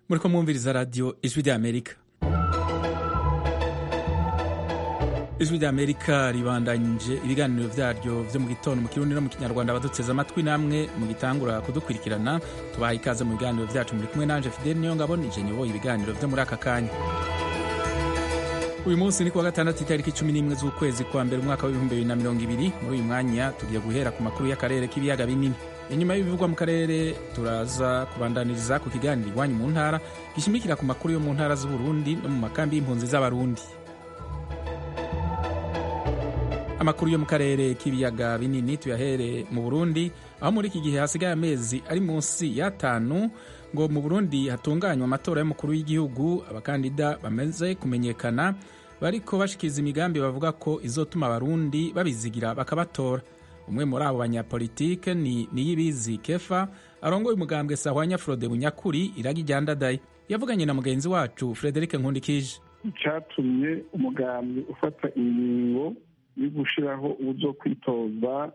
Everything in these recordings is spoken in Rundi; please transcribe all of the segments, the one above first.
muriko mwumviriza radiyo ijwi ry'amerika ijwi ry'amerika ribandanyije ibiganiro vyaryo vyo mu gitondo mu kirundi no mu kinyarwanda abaduteze amatwi namwe mu gitangura kudukurikirana tubaha ikaze mu biganiro vyacu muri kumwe nanje fideli niyo ngabo nije nyoboye ibiganiro vyo muri aka kanya uyu munsi ni kuwa gatandatu itariki cumi n'imwe z'ukwezi kwa mbere umwaka w'ibihumbi bibiri na mirongo ibiri muri uyu mwanya tugiye guhera ku makuru y'akarere k'ibiyaga binini inyuma y'ibivugwa mu karere turaza kubandaniriza ku kiganiro iwanyu mu ntara gishimikira ku makuru yo mu ntara z'uburundi no mu makambi y'impunzi z'abarundi amakuru yo mu karere k'ibiyaga binini tuyahere mu burundi aho muri iki gihe hasigaye amezi ari munsi y'atanu ngo mu burundi hatunganywa amatora y'umukuru w'igihugu abakandida bamaze kumenyekana bariko bashikiza imigambi bavuga ko izotuma abarundi babizigira bakabatora umwe muri abo banyapolitike ni niyibizi kefa arongoye umugambwe sahwanya frode bunyakuri iragi ryandadaye yavuganye na mugenzi wacu frederic nkundikije icyatumye umugambi ufata ingingo yo gushiraho uzo kwitoza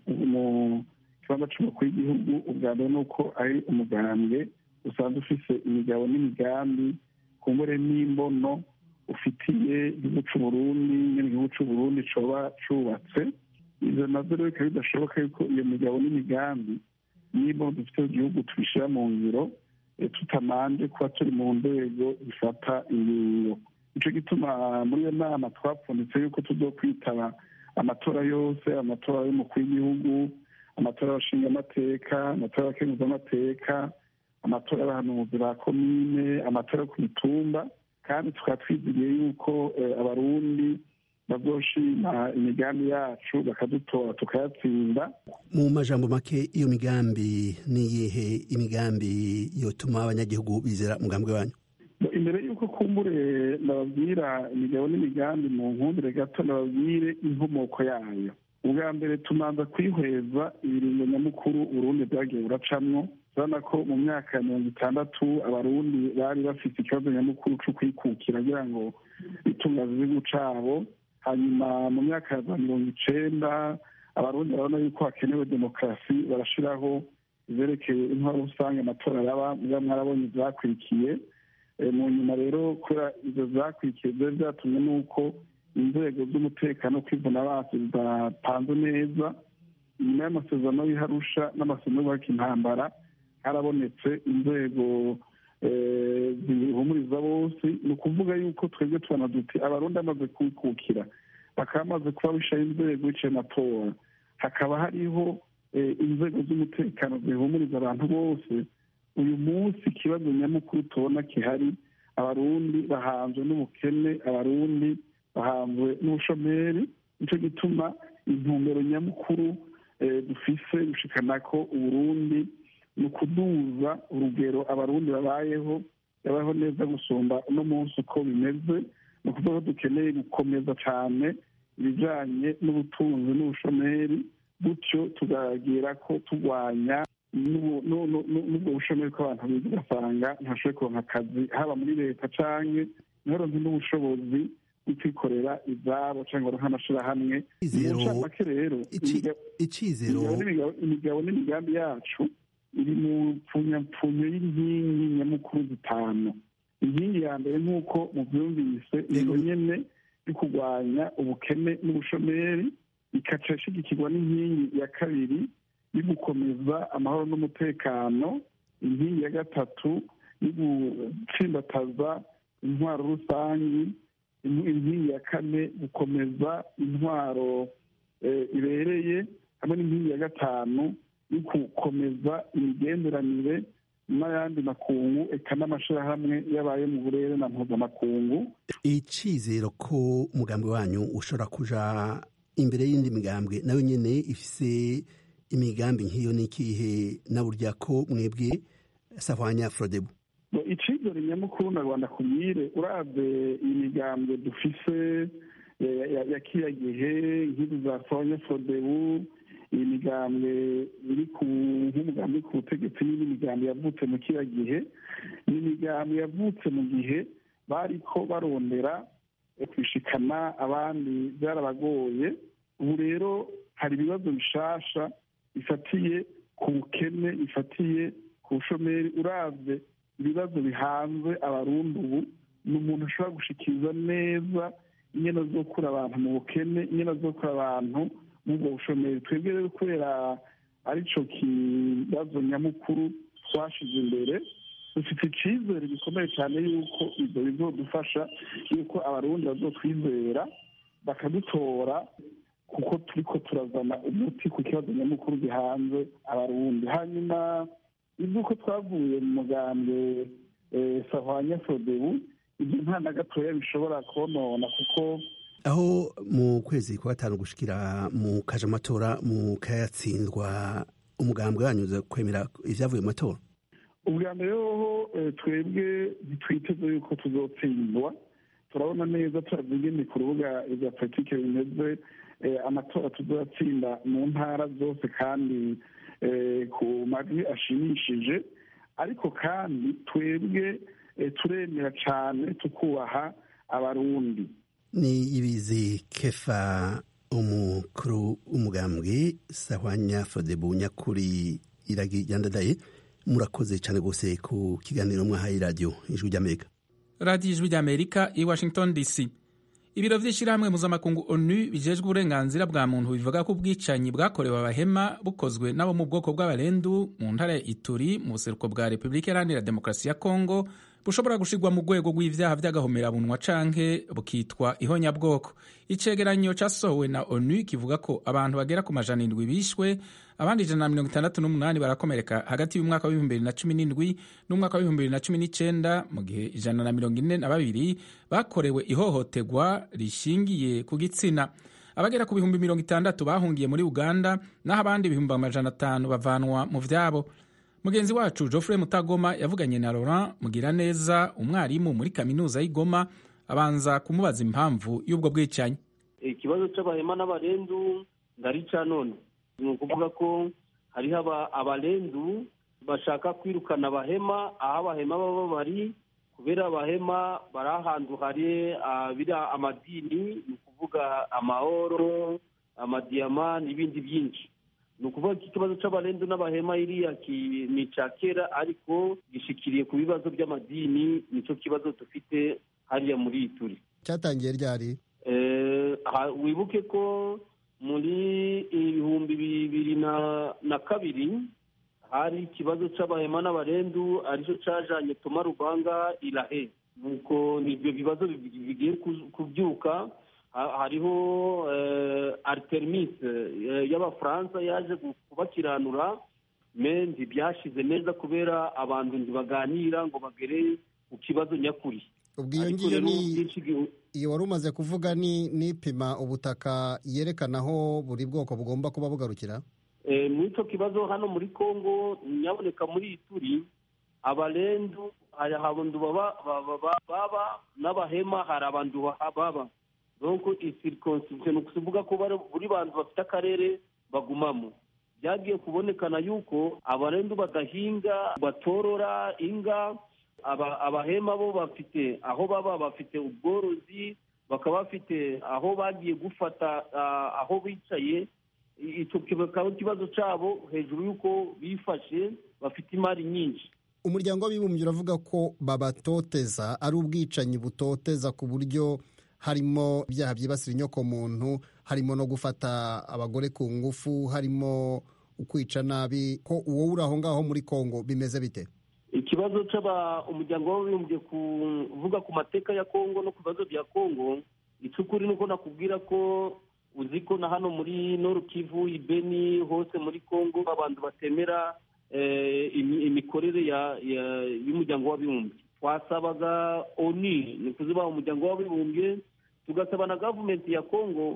mu kibanza c'umukuru w'igihugu ubwa mbere ni uko ari umugambwe usanzwe ufise imigabo n'imigambi kumbure n'imbono ufitiye igihugu c'uburundi nyene igihugu c'uburundi coba cubatse ivyo navyo rero bikaba bidashoboka yuko iyo migabo n'imigambi n'imbono dufite mu gihugu tubishira mu ngiro tutamanje kuba turi mu nzego zifata ingingo nico gituma muri iyo nama twapfunditse yuko tuzokwitaba amatora yose amatora y'umukuru w'igihugu amatora y'abashingamateka amatora y'abakenguzamateka amatora y'abahanuzi ba komine amatora yo ku mitumba kandi tukaba twizigiye yuko abarundi bazoshima imigambi yacu bakadutora tukayatsinda mu majambo make iyo migambi niyihe imigambi yotuma abanyagihugu bizera umugambi wanyu imbere y'uko kumbure ndababwira imigabo n'imigambi mu nkundire gato ndababwire inkomoko yayo ubwa mbere tumanza kwihweza ibiringo nyamukuru urundi bwagiye buracamwo urabona ko mu myaka ya mirongo itandatu abarundi bari bafite ikibazo nyamukuru cyo kwikukira kugira ngo bitungaze igihugu cabo hanyuma mu myaka ya za mirongo icenda abarundi barabona yuko hakenewe demokarasi barashiraho izerekeye intwaro rusange amatora yaba muga mwarabonye ivyakurikiye mu nyuma rero kubera ivyo vyakurikiye vyari vyatumye n'uko inzego z'umutekano kwivuna basi zidapanze neza nyuma y'amasezerano y'iharusha n'amasezerano y'ubuhaka intambara harabonetse inzego zihumuriza bose ni ukuvuga yuko twebwe tubona duti abarundi bamaze kwikukira bakaba bamaze kuba bishaye inzego biciye amatora hakaba hariho inzego z'umutekano zihumuriza abantu bose uyu munsi ikibazo nyamukuru tubona kihari abarundi bahanzwe n'ubukene abarundi bahanzwe n'ubushomeri nicyo gituma intumbero nyamukuru dufise gushikana ko uburundi ni ukuduza urugero abarundi babayeho babayeho neza gusumba uno munsi uko bimeze ni ukuvuga ko dukeneye gukomeza cyane ibijyanye n'ubutunzi n'ubushomeri gutyo tukagira ko turwanya n'ubwo bushomeri ko abantu biga ugasanga ntashobore kuronka akazi haba muri leta canke ntibaronke n'ubushobozi bwo kwikorera izabo cyangwa baronke amashirahamwe mu ncamake rero imigabo n'imigambi yacu iri mu pfunyapfunyo y'inkingi nyamukuru zitanu inkingi ya mbere nk'uko muvyumvise iyo nyene yo kurwanya ubukene n'ubushomeri ikaca ishigikirwa n'inkingi ya kabiri yo gukomeza amahoro n'umutekano inkingi ya gatatu yo gutsimbataza intwaro rusangi inkingi ya kane gukomeza intwaro ibereye hamwe n'inkingi ya gatanu yo gukomeza imigenderanire n'ayandi makungu eka n'amashirahamwe yabaye mu burere na mpuzamakungu icizero ko umugambi wanyu ushobora kuja imbere y'indi migambwe nayo nyene ifise imigambi nk'iyo n'ikihe na burya ko mwebwe sahwanya frodebu icizere nyamukuru na rwanda kubwire uravye iyi migambwe dufise ya kiriya gihe nk'izi za sahwanya frodebu iyi migambwe iri ku nk'umugambi ku butegetsi n'indi migambi yavutse mu kiriya gihe ni imigambi yavutse mu gihe bariko barondera kwishikana abandi byarabagoye ubu rero hari ibibazo bishasha bifatiye ku bukene bifatiye ku bushomeri uravye ibibazo bihanze abarundi ubu ni umuntu ashobora gushikiriza neza ingene azokura abantu mu bukene ingene azokura abantu mu bwo bushomeri twebwe rero kubera arico kibazo nyamukuru twashize imbere dufite icyizere gikomeye cyane yuko ibyo bizodufasha yuko abarundi bazotwizera bakadutora kuko turiko turazana umuti ku kibazo nyamukuru gihanze abarundi hanyuma iby'uko twavuye mu mugambwe sahwanya sodebu ibyo nta na gatoya bishobora konona kuko aho mu kwezi kwa gatanu gushikira mu kaje amatora mu kayatsindwa umugambwe wanyuze kwemera ivyavuye mu matora ubwa mbere hoho twebwe ntitwiteze yuko tuzotsindwa turabona neza turazi ingene ku rubuga ibya politike bimeze amatora tuzatsinda mu ntara zose kandi ku majwi ashimishije ariko kandi twebwe turemera cyane tukubaha abarundi ni ibizi kefa umukuru w'umugambwe sahwanya fodebu nyakuri iragi yandadaye murakoze cyane rwose ku kiganiro mwahaye radiyo ijwi ry'amerika radiyo ijwi ry'amerika i washington dc ibiro by'ishyirahamwe mpuzamakungu onu bijejwe uburenganzira bwa muntu bivuga ko ubwicanyi bwakorewe abahema bukozwe n'abo mu bwoko bw'abarendu mu ntara ya ituri mu buseruko bwa repubulika iharanira demokarasi ya kongo bushobora gushirwa mu rwego rw'ivyaha vy'agahomerabunwa canke bukitwa ihonyabwoko icegeranyo casohowe na onu kivuga ko abantu bagera ku majana indwi bishwe abandi ijana na mirongo itandatu n'umunani barakomereka hagati y'umwaka w'ibihumbi bibiri na cumi n'indwi n'umwaka w'ibihumbi bibiri na cumi n'icenda mu gihe ijana na mirongo ine na babiri bakorewe ihohoterwa rishingiye ku gitsina abagera ku bihumbi mirongo itandatu bahungiye muri uganda naho abandi ibihumbi amajana atanu bavanwa mu vyabo mugenzi wacu geoffrey mutagoma yavuganye na laurent mugiraneza umwarimu muri kaminuza y'igoma abanza kumubaza impamvu y'ubwo bwicanyi ikibazo c'abahema n'abarendu ndarica none ni ukuvuga ko hariho abarendu bashaka kwirukana abahema aho abahema baba bari kubera abahema bari ahantu hari biriya amadini ni ukuvuga amahoro amadiyama n'ibindi byinshi ni ukuvuga ko ikibazo cy'abarendu n'abahema iriya ni icya kera ariko gishikiriye ku bibazo by'amadini nicyo kibazo dufite hariya muri iyi turi cyatangiye ryari wibuke ko muri ibihumbi bibiri na kabiri hari ikibazo cy'abahema n'abarendu aricyo cyajanye toma rubanga irahe nuko nibyo bibazo bigiye kubyuka hariho aritemise y'abafaransa yaje kubakiranura me ntibyashize neza kubera abantu ntibaganira ngo bagere ku kibazo nyakuri ubwo iyo ngiyo ni iyo wari umaze kuvuga ni n'ipima ubutaka yerekana aho buri bwoko bugomba kuba bugarukira muri icyo kibazo hano muri congo nyaboneka muri iyi turi abarendu hari abantu baba n'abahema hari abantu baba donko isirikonsiritsiyo ni ukuvuga ko buri bantu bafite akarere bagumamo byagiye kubonekana yuko abarendu badahinga batorora inga abahema bo bafite aho baba bafite ubworozi bakaba bafite aho bagiye gufata aho bicaye icyo kikaba ikibazo cyabo hejuru y'uko bifashe bafite imari nyinshi umuryango w'abibumbye uravuga ko babatoteza ari ubwicanyi butoteza ku buryo harimo ibyaha byibasira inyokomuntu harimo no gufata abagore ku ngufu harimo ukwica nabi ko uwo uri aho ngaho muri kongo bimeze bite ikibazo cy'aba umuryango w'abibumbye kuvuga ku mateka ya kongo no ku bibazo bya kongo icy'ukuri ni uko nakubwira ko uzi ko na hano muri noru kivu ibeni hose muri kongo abantu batemera imikorere y'umuryango w'abibumbye twasabaga oni ni ukuziba umuryango w'abibumbye tugasaba na gavumenti ya kongo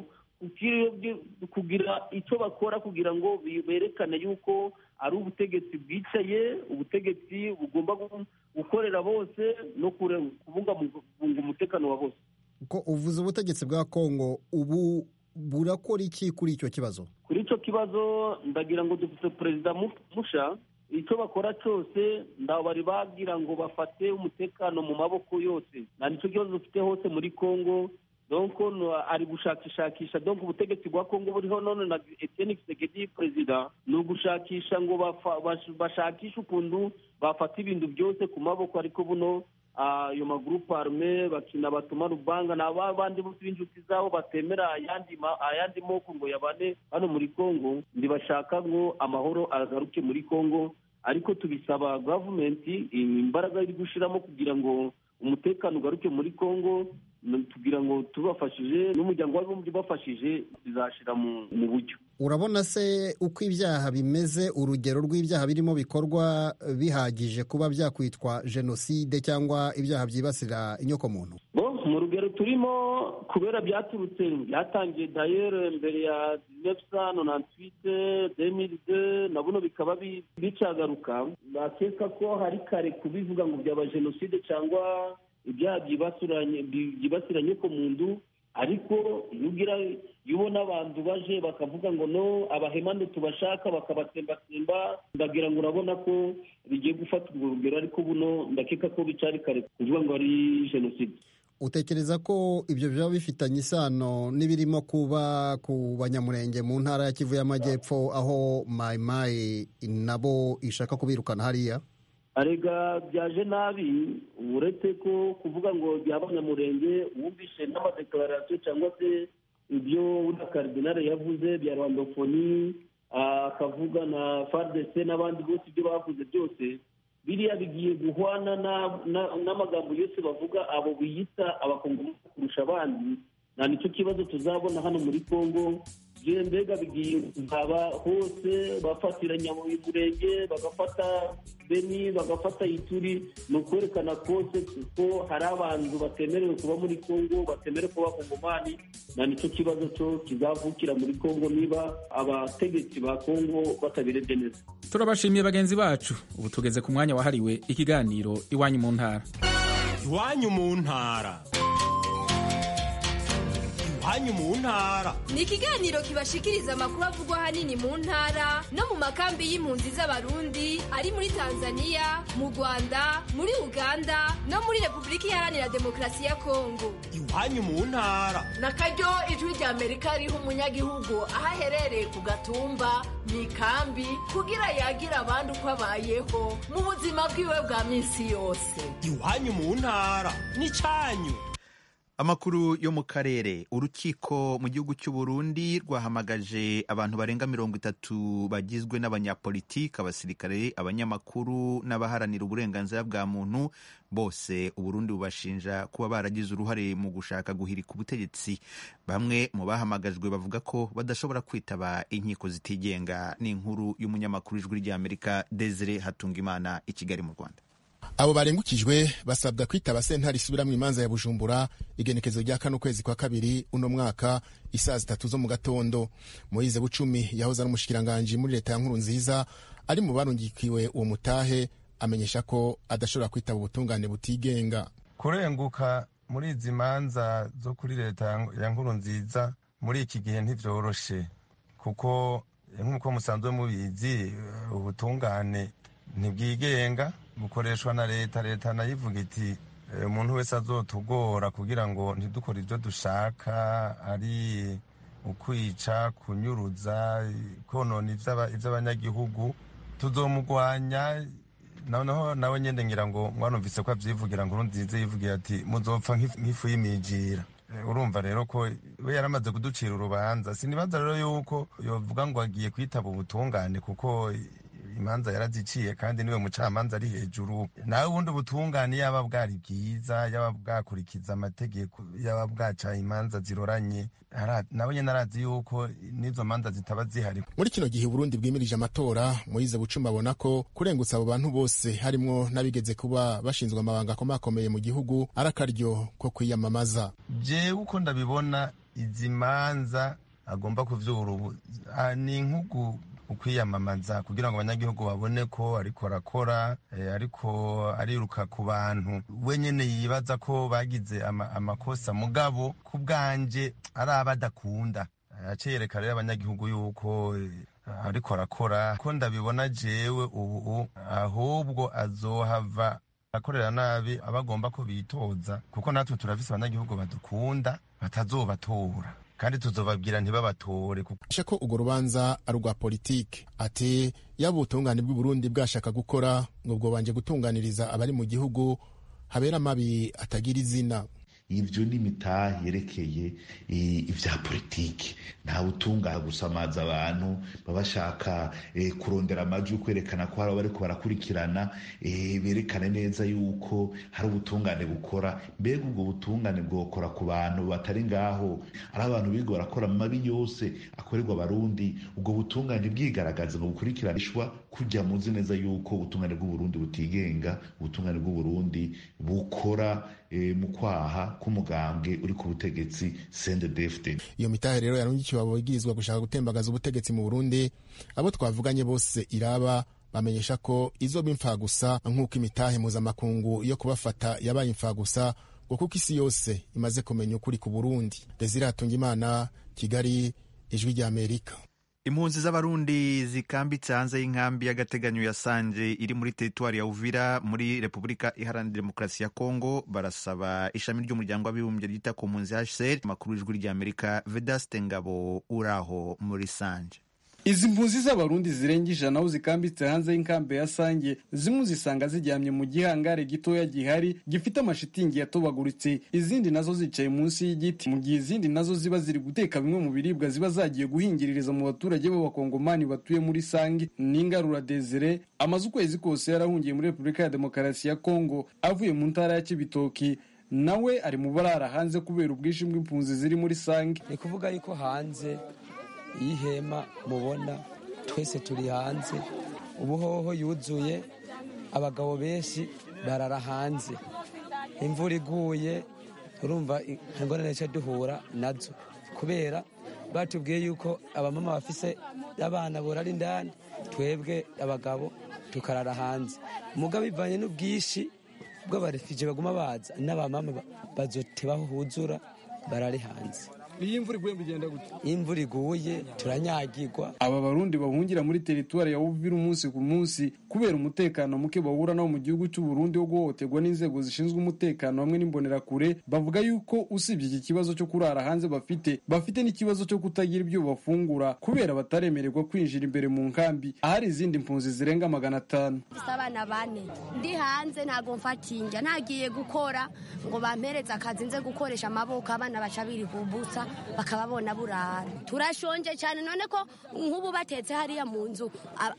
kugira icyo bakora kugira ngo berekane yuko ari ubutegetsi bwicaye ubutegetsi bugomba gukorera bose no kubungabunga umutekano wa bose ko uvuze ubutegetsi bwa kongo ubu burakora iki kuri icyo kibazo kuri icyo kibazo ndagira ngo dufite perezida musha icyo bakora cyose bari bagira ngo bafate umutekano mu maboko yose nta nicyo kibazo dufite hose muri congo donc ari gushakishakisha donc ubutegetsi bwa kongo buriho none na etienne kisekedi perezida ni ugushakisha ngo bashakishe ukuntu bafata ibintu byose ku maboko ariko buno ayo magurupe arume bakina batuma rubanga ni aba bandi bose b'inshuti zabo batemera ayandi moko ngo yabane hano muri kongo ntibashaka ngo amahoro agaruke muri kongo ariko tubisaba gavumenti imbaraga iri gushyiramo kugira ngo umutekano ugaruke muri kongo tugira ngo tubafashije n'umuryango w'abibumbye ubafashije bizashyira mu buryo urabona se uko ibyaha bimeze urugero rw'ibyaha birimo bikorwa bihagije kuba byakwitwa jenoside cyangwa ibyaha byibasira inyokomuntu mu rugero turimo kubera byaturutse byatangiye dayere mbere ya nefusa nonantwite demiride na buno bikaba bicagaruka bakeka ko hari kare kubivuga ngo byaba jenoside cyangwa ibyaha byibasira nyokomuntu ariko iyo ugira iyo ubona abantu baje bakavuga ngo no abahemane tubashaka bakabatsembatsemba ndagira ngo urabona ko bigiye gufata urwo rugero ariko buno ndakeka ko bicari kare kuvuga ngo ari jenoside utekereza ko ibyo byaba bifitanye isano n'ibirimo kuba ku banyamurenge mu ntara ya kivu y'amajyepfo aho mayimayi nabo ishaka kubirukana hariya arega byaje nabi uretse ko kuvuga ngo by'abanyamurenge wumvishe n'amadekararasiyo cyangwa se ibyo na karidinari yavuze bya rwandofoni akavuga na fardese n'abandi bose ibyo bavuze byose biriya bigiye guhwana n'amagambo yose bavuga abo biyita abakongomani kurusha abandi nta nicyo kibazo tuzabona hano muri congo mbega bigiye nkaba hose bafatira nyamurenge bagafata beni bagafata ituri ni ukwerekana kose ko hari abantu batemerewe kuba muri congo batemerewe kuba kongomani nta nicyo kibazo cyo kizavukira muri congo niba abategetsi ba congo batabirebye neza turabashimiye bagenzi bacu ubu tugeze ku mwanya wahariwe ikiganiro iwanyu mu ntara iwanyu mu ntara iwanyu mu ntara ni ikiganiro kibashikiriza amakuru avugwa ahanini mu ntara no mu makambi y'impunzi z'abarundi ari muri tanzania mu rwanda muri uganda no muri repubulika iharanira demokarasi ya kongo iwanyu mu ntara na karyo ijwi rya amerika riha umunyagihugu aho aherereye ku gatumba mu ikambi kugira yagira abandi uko abayeho mu buzima bwiwe bwa minsi yose iwanyu mu ntara ni cyanyu amakuru yo mu karere urukiko mu gihugu cy'u Burundi rwahamagaje abantu barenga mirongo itatu bagizwe n'abanyapolitiki abasirikare abanyamakuru n'abaharanira uburenganzira bwa muntu bose uburundi bubashinja kuba baragize uruhare mu gushaka guhirika ubutegetsi bamwe mu bahamagajwe bavuga ko badashobora kwitaba inkiko zitigenga n'inkuru y'umunyamakuru ijwi ry'amerika desire hatungimana i kigali mu rwanda abo barengukijwe basabwa kwitaba sentare isubiramwo imanza ya bujumbura igenekezo rya kane ukwezi kwa kabiri uno mwaka isaa zitatu zo mu gatondo moyize bucumi yahoze ari umushikiranganji muri leta ya nkuru nziza ari mu barungikiwe uwo mutahe amenyesha ko adashobora kwitaba ubutungane butigenga kurenguka muri izi manza zo kuri leta ya nkuru nziza muri iki gihe ntivyoroshe kuko nk'uko musanzwe mubizi ubutungane ntibwigenga bukoreshwa na leta leta nayo ivuga iti umuntu wese azotugora kugira ngo ntidukore ibyo dushaka ari ukwica kunyuruza konona iby'abanyagihugu tuzomugwanya noneho nawe nyine ngira ngo mwanumvise ko abyivugira ngo nziza yivugira ati muzopfa nk'ifu y'imijira urumva rero ko we yaramaze kuducira urubanza sinibaza rero yuko yovuga ngo agiye kwitaba ubutungane kuko imanza yaraziciye kandi niwe mucamanza ari hejuru nawe ubundi ubutungane yaba bwari bwiza yaba bwakurikiza amategeko yaba bwaca imanza ziroranye nawe nyine arazi yuko n'izo manza zitaba zihari muri kino gihe uburundi bwimirije amatora moyize bucuma abona ko kurengutsa abo bantu bose harimwo n'abigeze kuba bashinzwe amabanga akomakomeye mu gihugu ari akaryo ko kwiyamamaza jewe uko ndabibona izi manza agomba kuvyura ubu ni nkugu ukwiyamamaza kugira ngo abanyagihugu babone ko ariko arakora ariko ariruka ku bantu we nyine yibaza ko bagize amakosa mugabo ku bwanje ari abo adakunda aciyereka rero abanyagihugu yuko ariko arakora ko ndabibona jewe ubu ahubwo azohava akorera nabi aba agomba ko bitoza kuko natwe turafise abanyagihugu badukunda batazobatora kandi tuzobabwira ntibabatore asha ko urwo rubanza ari urwa politike ati yaba ubutungane bw'i Burundi bwashaka gukora ngo bwobanje gutunganiriza abari mu gihugu habera amabi atagira izina ivyo ni imitahe yerekeye ivya politiki ntawe utungaha gusamaza abantu baba bashaka kurondera amajwi yo kwerekana ko hari bariko barakurikirana berekane neza yuko hari ubutungane bukora mbega ubwo butungane bwokora ku bantu batari ngaho ari abantu biga barakora amabi yose akorerwa abarundi ubwo butungane bwigaragaza ngo bukurikiranishwa kujya muzi neza yuko ubutungane bw'uburundi butigenga ubutungane bw'uburundi bukora mu kwaha k'umugambwe uri ku butegetsi CNDD-FDD iyo mitahe rero yarungikiwe abo bigirizwa gushaka gutembagaza ubutegetsi mu Burundi abo twavuganye bose iraba bamenyesha ko izoba imfagusa nk'uko imitahe mpuzamakungu yo kubafata yabaye imfagusa ngo kuko isi yose imaze kumenya ukuri ku Burundi Desire Hatungimana Kigali ijwi rya Amerika impunzi z'abarundi zikambitse hanze y'inkambi y'agateganyo ya sanje iri muri teritwari ya uvira muri repubulika iharanira demokarasi ya kongo barasaba ishami ry'umuryango w'abibumbye ryita ku mpunzi hcr amakuru y'ijwi ry'amerika vedaste ngabo uraho muri sanje izi mpunzi z'abarundi zirenga ijana aho zikambitse hanze y'inkambi ya sange zimwe zisanga ziryamye mu gihangare gitoya gihari gifite amashitingi yatobaguritse izindi nazo zicaye munsi y'igiti mu gihe izindi nazo ziba ziri guteka bimwe mu biribwa ziba zagiye guhingiririza mu baturage b'abakongomani batuye muri sange n'ingarura desire amaze ukwezi kose yarahungiye muri repubulika ya demokarasi ya kongo avuye mu ntara ya kibitoki nawe ari mu barara hanze kubera ubwinshi bw'impunzi ziri muri sange ni kuvuga yuko hanze iyi hema mubona twese turi hanze ubuhoho yuzuye abagabo benshi barara hanze imvura iguye urumva ingorane cyo duhura nazo kubera batubwiye yuko abamama bafise abana borara indani twebwe abagabo tukarara hanze umugabo bivanye n'ubwinshi bw'abarefije baguma baza n'abamama bazotebaho huzura barari hanze iyi imvura iguye bigenda gute imvura iguye turanyagirwa aba barundi bahungira muri teritwari ya uvira umunsi ku munsi kubera umutekano muke bahura nawo mu gihugu cy'u Burundi wo guhohoterwa n'inzego zishinzwe umutekano hamwe n'imbonerakure bavuga yuko usibye iki kibazo cyo kurara hanze bafite bafite n'ikibazo cyo kutagira ibyo bafungura kubera bataremererwa kwinjira imbere mu nkambi ahari izindi mpunzi zirenga magana atanu abana bane ndi hanze ntabwo mfatinja ntagiye gukora ngo bampereze akazi nze gukoresha amaboko abana baca biri ku busa bakaba bona burara turashonje cyane none ko nk'ubu batetse hariya mu nzu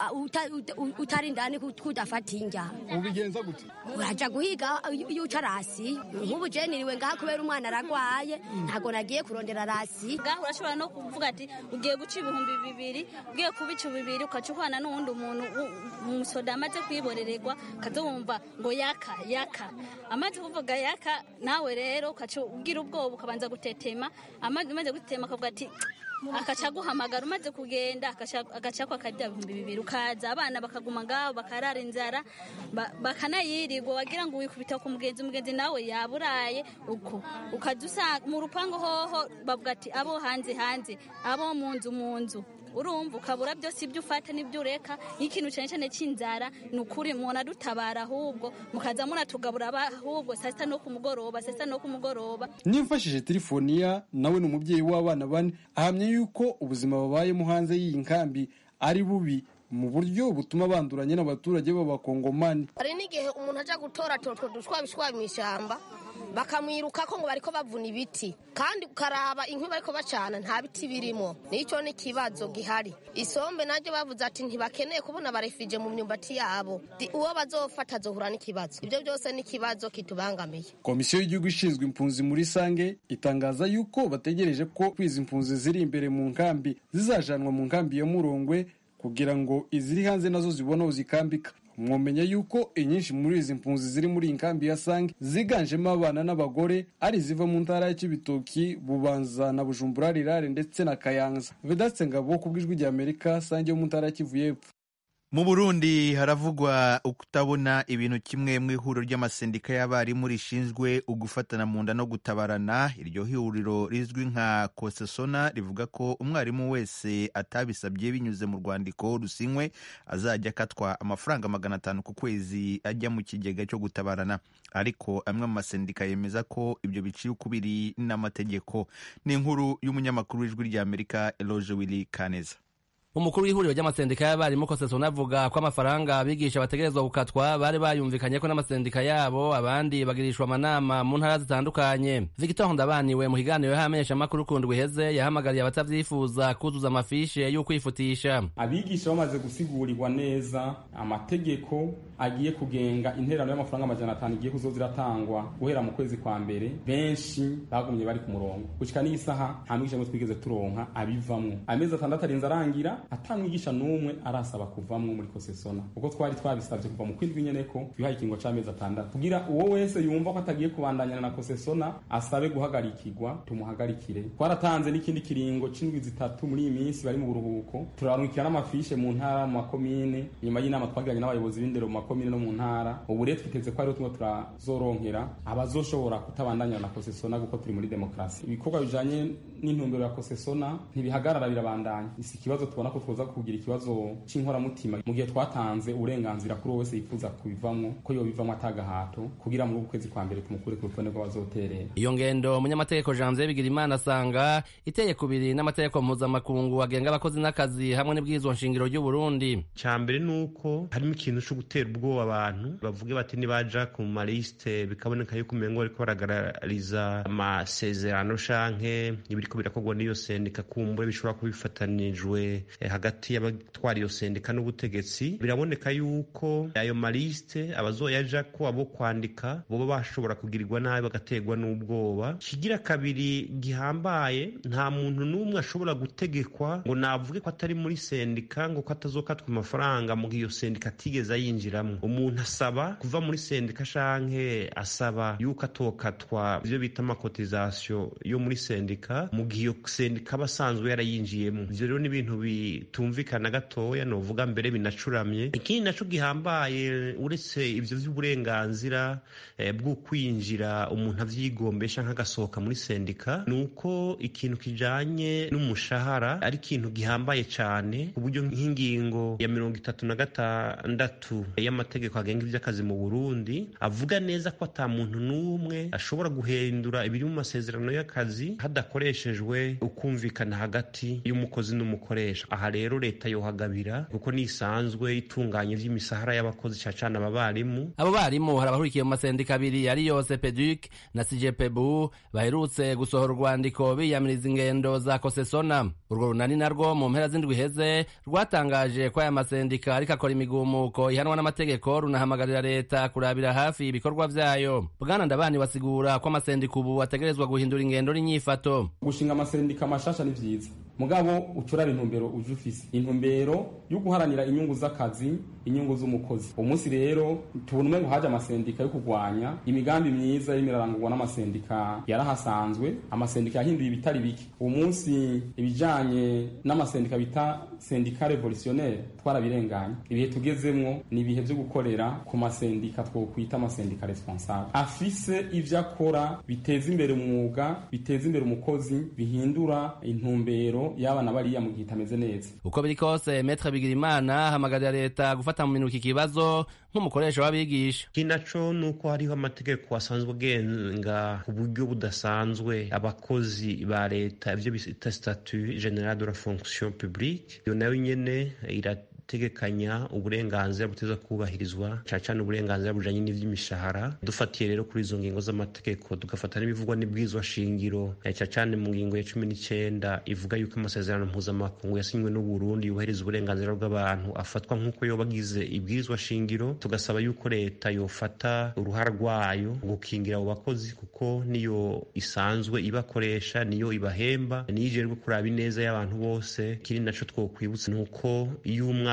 utari indani kudafata injya ubigenza gute uraja guhiga iyo uca rasi nk'ubu je niriwe ngaha kubera umwana aragwaye ntabwo nagiye kurondera rasi ngaho urashobora no kuvuga ati ugiye guca ibihumbi bibiri ugiye kubica bibiri ukaca uhana n'uwundi umuntu umusoda amaze kwiborererwa ukazumva ngo yaka yaka amaze kuvuga yaka nawe rero ukaca ugira ubwoba ukabanza gutetema umaze gutema akavuga ati akaca aguhamagara umaze kugenda agaca kwakarya ibihumbi bibiri ukaza abana bakaguma ngaho bakarara inzara bakanayirirwa wagira ngo wikubita ku mugenzi umugenzi nawe yaburaye uko ukajya usanga mu rupangu hoho bavuga ati abo hanze hanze abo mu nzu mu nzu urumva ukabura byose ibyo ufata n'ibyo ureka nk'ikintu cyane cyane cy'inzara ni ukuri umuntu adutabara ahubwo mukaza munatugabura ahubwo saa sita no ku mugoroba saa sita no ku mugoroba nimfashije telefoniya nawe ni umubyeyi w'abana bane ahamya yuko ubuzima babayemo hanze y'iyi nkambi ari bubi mu buryo butuma banduranye n'abaturage b'abakongomani hari n'igihe umuntu ajya gutora utwo dushwabishwa mu ishyamba bakamwiruka ko ngo bariko bavuna ibiti kandi ukaraba inkwi bariko bacana nta biti birimo nicyo ni ikibazo gihari isombe naryo bavuze ati ntibakeneye kubona barefije mu myumbati yabo uwo bazofata azohura n'ikibazo ibyo byose ni ikibazo kitubangamiye komisiyo y'igihugu ishinzwe impunzi muri sange itangaza yuko bategereje ko kwiza impunzi ziri imbere mu nkambi zizajanwa mu nkambi ya murongwe kugira ngo iziri hanze nazo zibone aho zikambika mwomenya yuko inyinshi muri izi mpunzi ziri muri iyi nkambi ya sange ziganjemo abana n'abagore ari iziva mu ntara ya kibitoki bubanza na bujumbura rirare ndetse na kayanza vedatse ngabo ku bw'ijwi rya amerika sange yo mu ntara ya kivu y'epfo mu burundi haravugwa ukutabona ibintu kimwe mu ihuriro ry'amasendika y'abarimu rishinzwe ugufatana mu nda no gutabarana iryo huriro rizwi nka kosesona rivuga ko umwarimu wese atabisabye binyuze mu rwandiko rusinywe azajya akatwa amafaranga magana atanu ku kwezi ajya mu kigega cyo gutabarana ariko amwe mu masendika yemeza ko ibyo biciye ukubiri n'amategeko ni inkuru y'umunyamakuru w'ijwi ry'amerika eloge willy kaneza umukuru w'ihuriro ry'amasendika y'abarimu kosesona avuga ko amafaranga abigisha bategerezwa gukatwa bari bayumvikanye ko n'amasendika yabo abandi bagirishwa amanama mu ntara zitandukanye victor ndabaniwe mu kiganiro y'amenyeshamakuru kundwi iheze yahamagariye abatavyifuza kuzuza amafishe y'ukwifutisha abigisha bamaze gusigurirwa neza amategeko agiye kugenga interano y'amafaranga amajana atanu igiye kuzoza iratangwa guhera mu kwezi kwa mbere benshi bagumye bari ku murongo gushika n'iyi saha nta mwigisha n'umwe twigeze turonka abivamwo amezi atandatu arinze arangira atamwigisha n'umwe arasaba kuvamwo muri kosesona kuko twari twabisabye kuva mu kwindwi nyene ko twihaye ikingo c'amezi atandatu kugira uwo wese yumva ko atagiye kubandanyana na kosesona asabe guhagarikirwa tumuhagarikire twaratanze n'ikindi kiringo c'indwi zitatu muri iyi minsi bari mu buruhuko turarungikira n'amafishe mu ntara mu makomine nyuma y'inama twagiranye n'abayobozi b'indero mu makomine no mu ntara ubu rero twiteze ko ariho tumwe turazoronkera abazoshobora kutabandanya na kosesona kuko turi muri demokarasi ibikorwa bijanye n'intumbero ya kosesona ntibihagarara birabandanya isi ikibazo tubona ko twoza kugira ikibazo c'inkoramutima mu gihe twatanze uburenganzira kuri uwo wese yifuza kubivamwo ko yobivamwo atagahato kugira muri uku kwezi kwa mbere tumukure ku rutonde rw'abazoterera iyo ngendo umunyamategeko janvier bigirimana asanga iteye kubiri n'amategeko mpuzamakungu agenga abakozi n'akazi hamwe n'ibwirizwa nshingiro ry'u Burundi ca mbere nuko harimo ikintu co gutera ubwoba abantu bavuge bati nibaja ku malisite bikaboneka yuko umengo bariko baragaragariza amasezerano canke ibiriko birakorwa n'iyo sendika kumbure bishobora kuba bifatanijwe hagati y'abatwara iyo sendika n'ubutegetsi biraboneka yuko ayo malisite abazoyaja ko abo kwandika boba bashobora kugirirwa nabi bagaterwa n'ubwoba kigira kabiri gihambaye nta muntu n'umwe ashobora gutegekwa ngo navuge ko atari muri sendika ngo ko atazokatwa amafaranga mu gihe iyo sendika atigeze yinjiramo umuntu asaba kuva muri sendika canke asaba yuko atokatwa ivyo bita amakotizasiyo yo muri sendika mu gihe iyo sendika aba asanzwe yarayinjiyemo ivyo rero ni ibintu bitumvikana gatoya novuga mbere binacuramye ikindi naco gihambaye uretse ivyo vy'uburenganzira eh, bwo kwinjira umuntu avyigombesha nk'agasohoka muri sendika ni uko ikintu kijanye n'umushahara ari ikintu gihambaye cane ku buryo nk'ingingo ya mirongo itatu na gatandatu y'amategeko agenga ivy'akazi mu burundi avuga neza ko ata muntu n'umwe ashobora guhindura ibiri mu masezerano y'akazi hadakoreshejwe ukumvikana hagati y'umukozi n'umukoresha aha rero leta yohagabira kuko nisanzwe itunganya ivy'imisahara y'abakozi cacana aba barimu abo barimu hari abahurikiye mu masendika abiri ari yose peduc na sijepebu baherutse gusohora urwandiko biyamiriza ingendo za kosesona urwo runani narwo mu mpera z'indwi iheze rwatangaje ko aya masendika ariko akora imigumuko ihanwa n'amategeko runahamagarira leta kurabira hafi ibikorwa vyayo bwana ndabani basigura ko amasendika ubu ategerezwa guhindura ingendo n'inyifato gushinga amasendika mashasha ni vyiza mugabo ucurara intumbero uje ufise intumbero yo guharanira inyungu z'akazi inyungu z'umukozi umunsi rero tubona umengo haje amasendika yo kurwanya imigambi myiza irimo irarangurwa n'amasendika yarahasanzwe amasendika yahinduye ibitari bike uwo munsi ibijanye n'amasendika bita sendika revolutionnaire twarabirenganye ibihe tugezemwo ni ibihe vyo gukorera ku masendika twokwita amasendika responsable afise ivyo akora biteza imbere umwuga biteza imbere umukozi bihindura intumbero y'abana bariya mu gihe itameze neza uko biri kose metre bigirimana ahamagarira leta gufata mu minwe iki kibazo nk'umukoresha w'abigisha kinaco nuko hariho amategeko asanzwe agenga ku buryo budasanzwe abakozi ba leta ivyo bita statut general de la fonction publique iyo nayo nyene irategekanya uburenganzira buteza kubahirizwa cyane cyane uburenganzira bujanye n'ivy'imishahara dufatiye rero kuri izo ngingo z'amategeko tugafata n'ibivugwa n'ibwirizwa shingiro cyane cyane mu ngingo ya cumi n'icenda ivuga yuko amasezerano mpuzamakungu yasinywe n'uburundi yubahiriza uburenganzira bw'abantu afatwa nk'uko yoba agize ibwirizwa shingiro tugasaba yuko leta yofata uruhara rwayo gukingira abo bakozi kuko niyo isanzwe ibakoresha niyo ibahemba niyo ijerwe kuraba ineza y'abantu bose ikindi naco twokwibutsa ni uko iyo umwana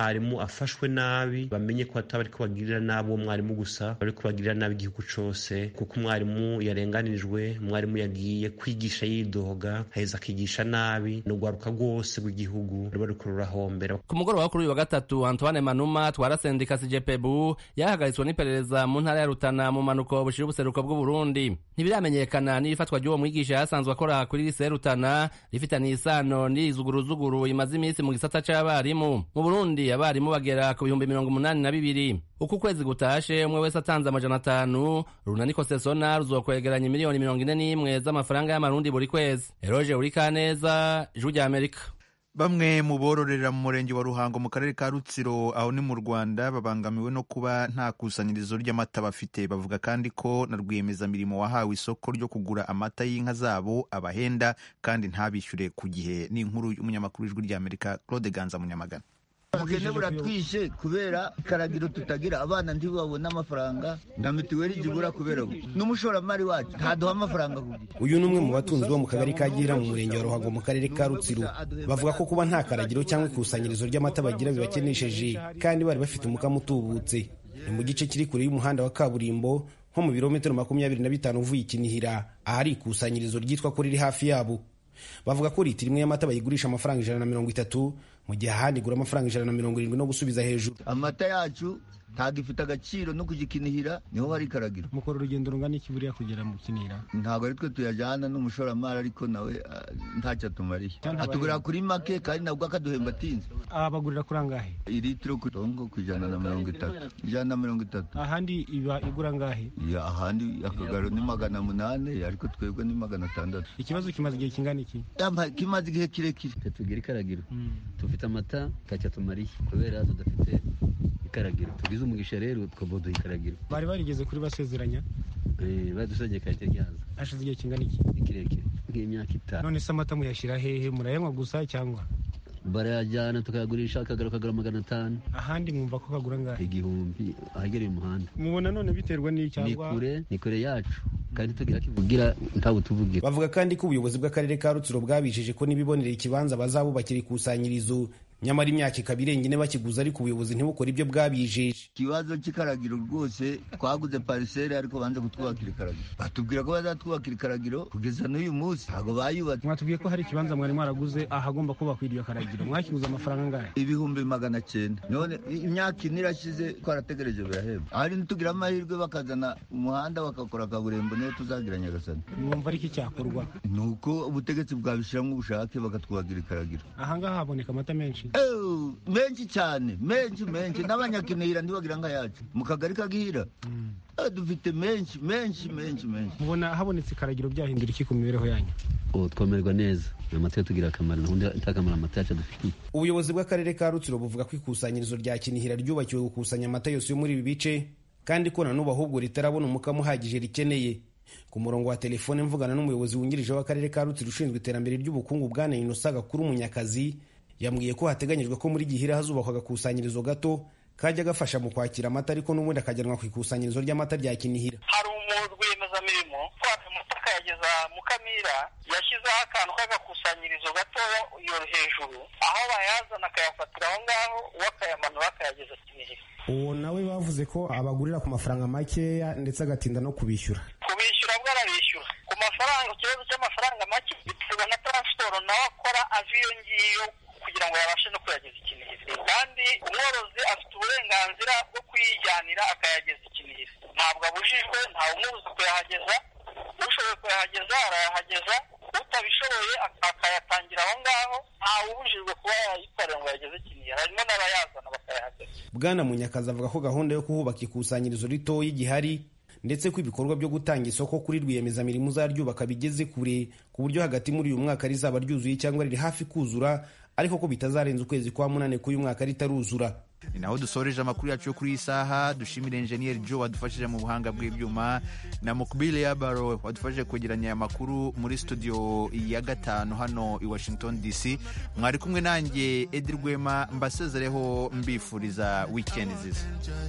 umwarimu afashwe nabi bamenye ko ataba ariko bagirira nabi uwo mwarimu gusa bariko bagirira nabi igihugu cose kuko umwarimu yarenganijwe umwarimu yagiye kwigisha yidoga haheza akigisha nabi ni urwaruka rwose rw'igihugu ruba ruriko rurahombera ku mugoroba kuri uyu wa gatatu antoine manuma twara sendika sijepebu yahagaritswe n'iperereza mu ntara ya rutana mu manuko bushira ubuseruko bw'uburundi ntibiramenyekana n'ifatwa ry'uwo mwigisha yasanzwe akora kuri lise rutana rifitaniye isano n'izuguruzuguru imaze iminsi mu gisata c'abarimu mu burundi abarimu bagera ku bihumbi mirongo umunani na bibiri uku kwezi gutashe umwe wese atanze amajana atanu runaniko sesona ruzokwegeranya miliyoni mirongo ine n'imwe z'amafaranga y'amarundi buri kwezi eroje urikaneza ijwi rya amerika Bamwe mu bororera mu murenge wa Ruhango mu karere ka Rutsiro aho ni mu Rwanda babangamiwe no kuba nta kusanyirizo ry'amata bafite bavuga kandi ko na rwiyemezamirimo wahawe isoko ryo kugura amata y'inka zabo abahenda kandi ntabishyure ku gihe ni inkuru y'umunyamakuru w'ijwi ry'Amerika Claude Ganza Munyamagana ubukene buratwishe kubera ikaragiro tutagira abana ntibabona amafaranga na mituweli zibura kubera n'umushoramari wacu ntaduha amafaranga ku gihe uyu ni umwe mu batunzi bo mu kagari ka Gihira mu murenge wa Ruhango mu karere ka Rutsiro bavuga ko kuba nta karagiro cyangwa ikusanyirizo ry'amata bagira bibakenesheje kandi bari bafite umukamo utubutse ni mu gice kiri kure y'umuhanda wa kaburimbo nko mu birometero makumyabiri na bitanu uvuye ikinihira ahari ikusanyirizo ryitwa ko riri hafi yabo bavuga ko litiro imwe y'amata bayigurisha amafaranga ijana na mirongo itatu mu gihe ahandi igura amafaranga ijana na mirongo irindwi no gusubiza hejuru amata yacu ntabwo ifite agaciro no kugikinihira niho hari ikaragiro mukora urugendo rungana iki buriya kugera mu kinihira ntabwo ari twe tuyajyana n'umushoramari ariko nawe ntacyo atumariye atugurira kuri make kandi nabwo akaduhemba atinze abagurira kuri angahe litiro ku tongo ku ijana na mirongo itatu ijana na mirongo itatu ahandi iba igura angahe ahandi akagaro ni magana munani ariko twebwe ni magana atandatu ikibazo kimaze igihe kingana iki kimaze igihe kirekire tugira ikaragiro dufite amata ntacyo atumariye kubera tudafite ikaragiro tugize umugisha rero twaboduha ikaragiro bari barigeze kuri basezeranya badusabye karite ryaza hashize igihe kingana iki kirekire nk'imyaka itanu none se amata muyashyira hehe murayanywa gusa cyangwa barayajyana tukayagurisha akagaro kagura magana atanu ahandi mwumva ko kagura ngahe igihumbi ahegereye umuhanda mubona none biterwa n'icyangwa ni kure ni kure yacu kandi tugira kivugira ntawe tuvugira bavuga kandi ko ubuyobozi bw'akarere ka rutsiro bwabijeje ko nibibonera ikibanza bazabubakira ikusanyirizo nyamara imyaka ikaba irenga ine bakiguza ariko ubuyobozi ntibukore ibyo bwabijeje ikibazo cy'ikaragiro rwose twaguze pariseri ariko banze kutwubakira ikaragiro batubwira ko bazatwubakira ikaragiro kugeza n'uyu munsi ntabwo bayubatse mwatubwiye ko hari ikibanza mwari mwaraguze ahagomba kubakwa iryo karagiro mwakiguze amafaranga angahe ibihumbi magana cyenda none imyaka ine irashize twarategereje birahemba ahari ntitugira amahirwe bakazana umuhanda bakakora kaburimbo niyo tuzagira nyagasani mwumva ariko icyakorwa ni uko ubutegetsi bwabishyiramo ubushake bakatwubakira ikaragiro ahangaha haboneka amata menshi menshi cyane menshi menshi n'abanyakinihira ntibagira nka yacu mu kagari ka gihira dufite menshi menshi menshi menshi mubona habonetse ikaragiro byahindura iki ku mibereho yanyu ubu twomerwa neza amata tugira akamaro nahundi ntakamaro amata yacu adufitiye ubuyobozi bw'akarere ka rutsiro buvuga ko ikusanyirizo rya kinihira ryubakiwe gukusanya amata yose yo muri ibi bice kandi ko na n'ubu ahubwo ritarabona umukamo uhagije rikeneye ku murongo wa telefone mvugana n'umuyobozi wungirije w'akarere ka rutsiro ushinzwe iterambere ry'ubukungu bwana inosa gakuru munyakazi yambwiye ko hateganyijwe ko muri gihira hazubakwa agakusanyirizo gato kajya gafasha mu kwakira amata ariko n'ubundi akajyanwa ku ikusanyirizo ry'amata rya kinihira hari rwiyemezamirimo utwara amata akayageza mu kamira yashyizeho akantu k'agakusanyirizo gatoya iyo hejuru aho bayazana akayafatira aho ngaho uwo akayamanura akayageza kinihira uwo nawe bavuze ko abagurira ku mafaranga makeya ndetse agatinda no kubishyura kubishyura bwo arabishyura ku mafaranga ikibazo cy'amafaranga make biterwa na taransiporo nawe akora ava iyo ngiyo kugira ngo yabashe no kuyageza ikinihira kandi umworozi afite uburenganzira bwo kuyijyanira akayageza ikinihira ntabwo abujijwe ntawe umubuza kuyahageza ushoboye kuyahageza arayahageza utabishoboye akayatangira aho ngaho ntawe ubujijwe kuba yayikorera ngo yageze ikinihira harimo n'abayazana bakayahageza bwana munyakazi avuga ko gahunda yo kuhubaka ikusanyirizo ritoya igihari ndetse ko ibikorwa byo gutanga isoko kuri rwiyemezamirimo uzaryubaka bigeze kure ku buryo hagati muri uyu mwaka rizaba ryuzuye cyangwa riri hafi kuzura ariko ko bitazarenza ukwezi kwa munani k'uyu mwaka ritaruzura ni naho dusoreje amakuru yacu yo kuri iyi saha dushimire enjeniyeri joe wadufashije mu buhanga bw'ibyuma na mukubile yabaro wadufashije kwegeranya aya makuru muri studio ya gatanu hano i washington dc mwari kumwe nanjye edi rwema mbasezereho mbifuriza wikendi nziza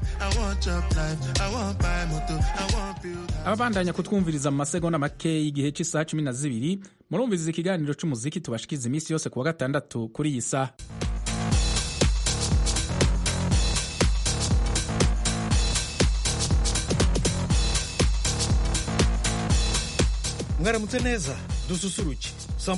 ababandanya kutwumviriza mu masegonda make y'igihe cy'isaha cumi na zibiri murumviriza ikiganiro cy'umuziki tubashikiza iminsi yose ku wa gatandatu kuri iyi saha mwaramutse neza dususuruke